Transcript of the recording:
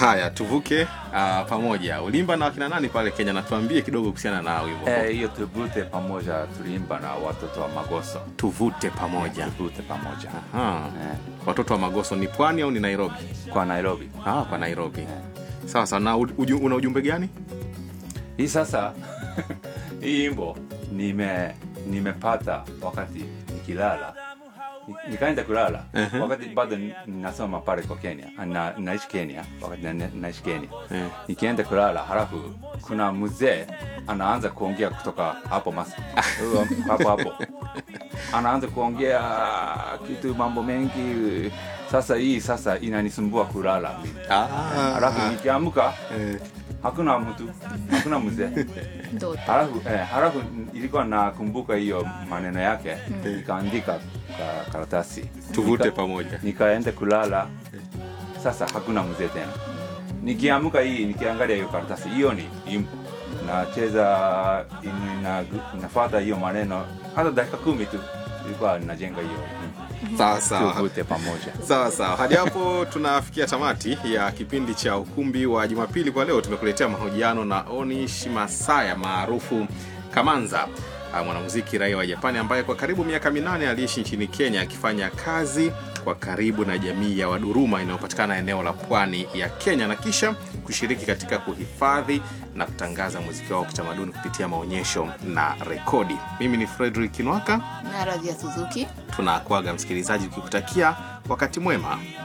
haya tuvuke uh, pamoja ulimba na wakina nani pale kenya natuambie kidogo kuhusiana na wimbo Eh, eh, hiyo tuvute pamoja tuliimba na watoto wa Magoso. tuvute pamoja Tuvute pamoja Aha. eh, watoto wa magoso ni pwani au ni nairobi kwa Nairobi. ah, kwa nairobi sawa sawa na uju, una ujumbe gani Hii sasa hii imbo nime nimepata wakati nikilala Ni- nikaenda kulala wakati bado ni- ninasoma pale kwa Kenya na, naishi Kenya wakati na, naishi Kenya Eh. nikienda kulala halafu kuna mzee anaanza kuongea kutoka hapo mas hapo hapo anaanza kuongea kitu mambo mengi sasa hii sasa inanisumbua kulala ah, halafu nikiamka eh, hakuna mtu hakuna mzee ndoto halafu eh, halafu ilikuwa nakumbuka hiyo maneno yake nikaandika ka karatasi tuvute Nika- pamoja nikaenda kulala sasa hakuna mzee tena nikiamka hii nikiangalia hiyo karatasi hiyo ni imbo nacheza ina, inafuata hiyo maneno hata dakika kumi tu ilikuwa najenga hiyo imbo. sawa sawa tuvute pamoja sawa sawa hadi hapo tunafikia tamati ya kipindi cha ukumbi wa jumapili kwa leo tumekuletea mahojiano na onish masaya maarufu kamanza ah, mwanamuziki raia wa japani ambaye kwa karibu miaka minane aliishi nchini kenya akifanya kazi kwa karibu na jamii ya waduruma inayopatikana eneo la pwani ya kenya na kisha kushiriki katika kuhifadhi na kutangaza muziki wao wa kitamaduni kupitia maonyesho na rekodi mimi ni fredrik kinwaka na radhi ya suzuki tunakwaga msikilizaji ukikutakia wakati mwema